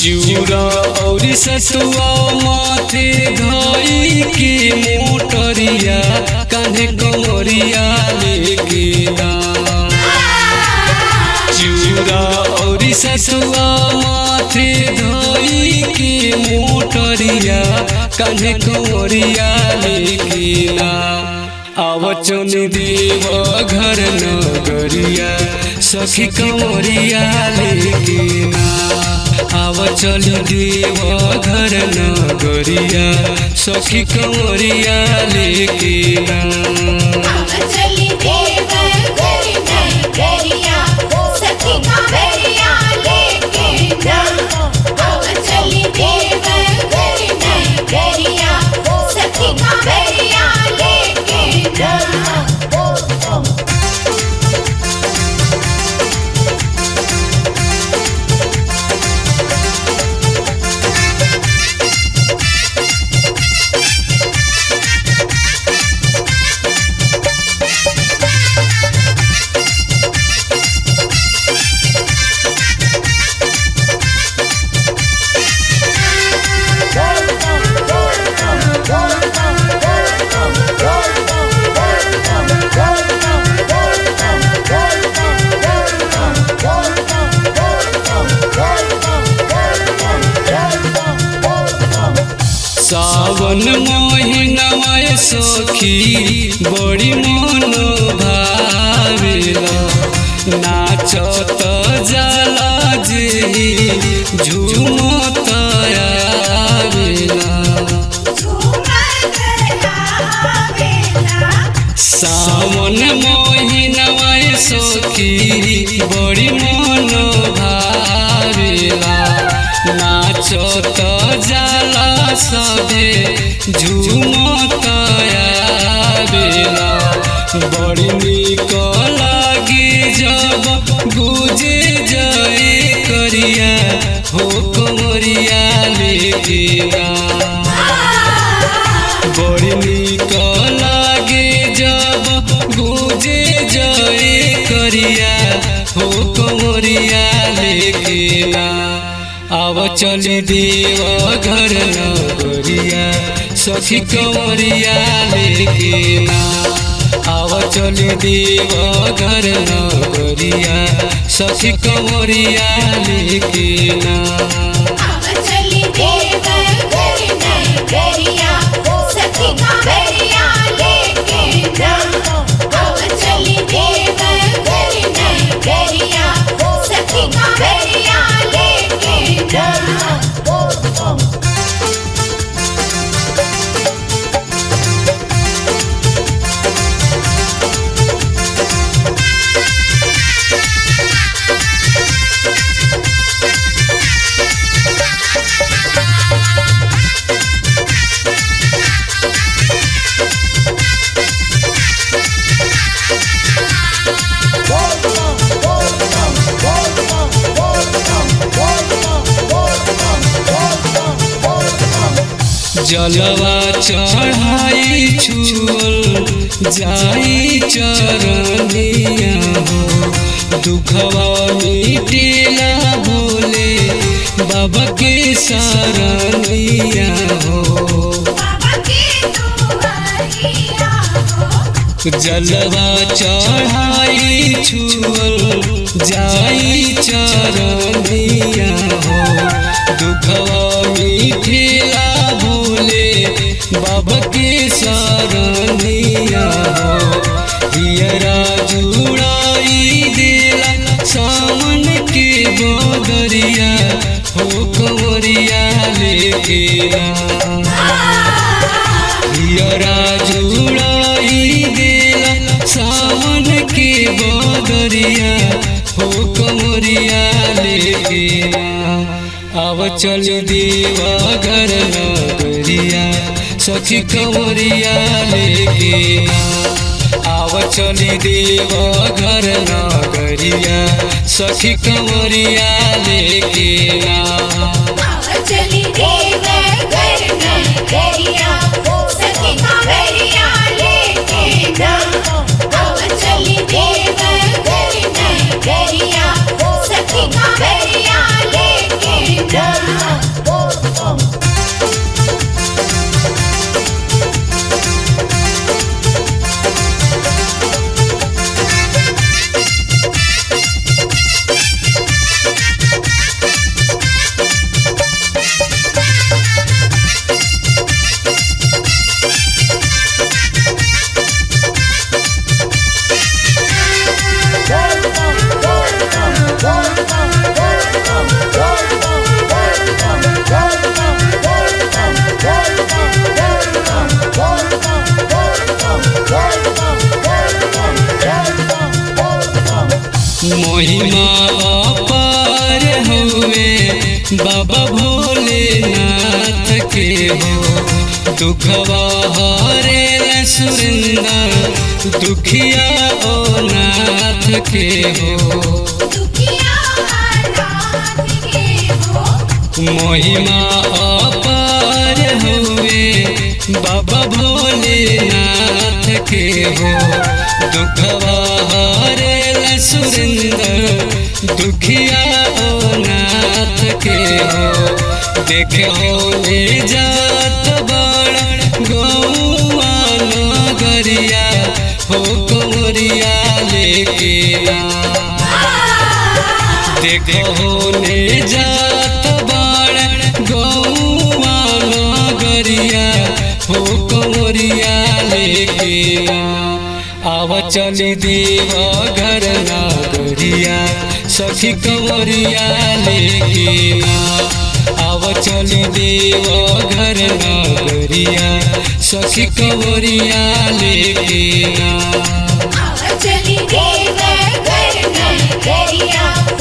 चिउरा और सतुआ माथे धई के मोटरिया कान्हे कमरिया लेके दाम चिउरा और सतुआ माथे धई के मोटरिया कान्हे कमरिया लेके दाम आवचन देव घर नगरिया सखी कमरिया लेके ना आव चल देव घर नगरिया सखी कमरिया लेके ना चली देव घर नगरिया सखी कांवरिया लेके ना अब चली देव घर नगरिया सखी कांवरिया लेके ना सावन महीनावा सखी बड़ी मन भावेला नाचत जाला जे झूमत आवेला सावन महीनावा सखी बड़ी मन भावेला नाचत जाला सबे झूमत आवेला बड़ी निक लागी जब गुजे जाए करिया हो कमरिया लेके ना बड़ी निक लागे जब गुजे जाए करिया हो कमरिया लेके ना आव चली देव घर नगरिया सखी कमरिया लेके ना आव चली देव घर नगरिया सखी कमरिया लेके ना चली देव घर नगरिया सखी कांवरिया लेके ना अब चली देव घर नगरिया सखी कांवरिया लेके ना जलवा चढ़ाई छुअल जाई चरनिया हो दुखवा मिटेला भोले बाबा के शरणिया हो बाबा के दुआरिया हो जलवा चढ़ाई छुअल जाई चरनिया हो दुखवा मिठेला भोले बाबा के शरणिया हो हियरा जुड़ाई देला सावन के बदरिया हो कंवरिया लेके आ हियरा जुड़ाई देला सावन के बदरिया हो कमरिया लेके आव चल देवा घर नगरिया सखी कमरिया लेके आव चली देव घर नगरिया सखी कमरिया लेके ना चली देव घर नगरिया सखी कांवरिया लेके ना अब चली देव घर नगरिया सखी कांवरिया लेके ना बाबा भोलेनाथ के हो दुखवा हरे सुरेंद्र दुखिया ओ नाथ के हो दुखिया नाथ के हो महिमा अपार हुए बाबा भोलेनाथ के हो दुखवा हरे सुरेंद्र दुखिया ओ नाथ के हो देखो ले जात बड़ गौआ नगरिया हो कंवरिया लेके आ देखो ले जात बाड़ गौआ नगरिया हो कंवरिया लेके आव चली देव घर नगरिया सखी कंवरिया लेके आव चली देव घर नगरिया सखी कंवरिया लेके आव चली देव घर नगरिया